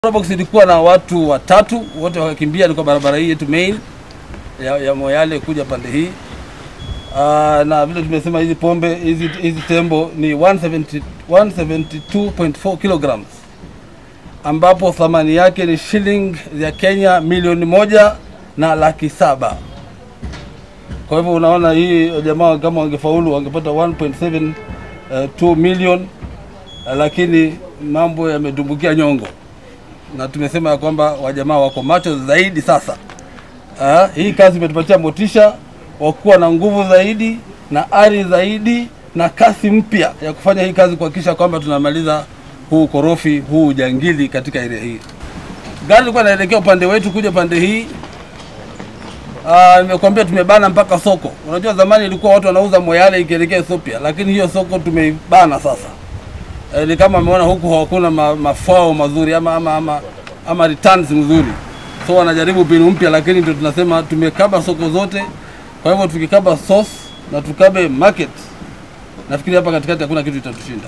Probox ilikuwa na watu watatu, wote wakakimbia ni kwa barabara hii yetu main ya, ya Moyale kuja pande hii. Uh, na vile tumesema hizi pombe hizi hizi tembo ni 170 172.4 kilograms ambapo thamani yake ni shilingi ya Kenya milioni moja na laki saba. Kwa hivyo unaona hii jamaa kama wangefaulu wangepata 1.72 million, uh, lakini mambo yamedumbukia nyongo na tumesema ya kwamba wajamaa wako macho zaidi sasa. Ah, hii kazi imetupatia motisha wa kuwa na nguvu zaidi na ari zaidi na kasi mpya ya kufanya hii kazi kuhakikisha kwamba tunamaliza huu korofi huu ujangili katika area hii. Gari ilikuwa inaelekea upande wetu kuja pande hii. Ah, nimekuambia tumebana mpaka soko. Unajua zamani ilikuwa watu wanauza Moyale ikielekea Ethiopia, lakini hiyo soko tumeibana sasa eh, ni kama ameona huku hakuna ma, mafao mazuri ama, ama, ama, ama returns mzuri, so wanajaribu mbinu mpya, lakini ndio tunasema tumekaba soko zote. Kwa hivyo tukikaba source na tukabe market, nafikiri hapa katikati hakuna kitu itatushinda.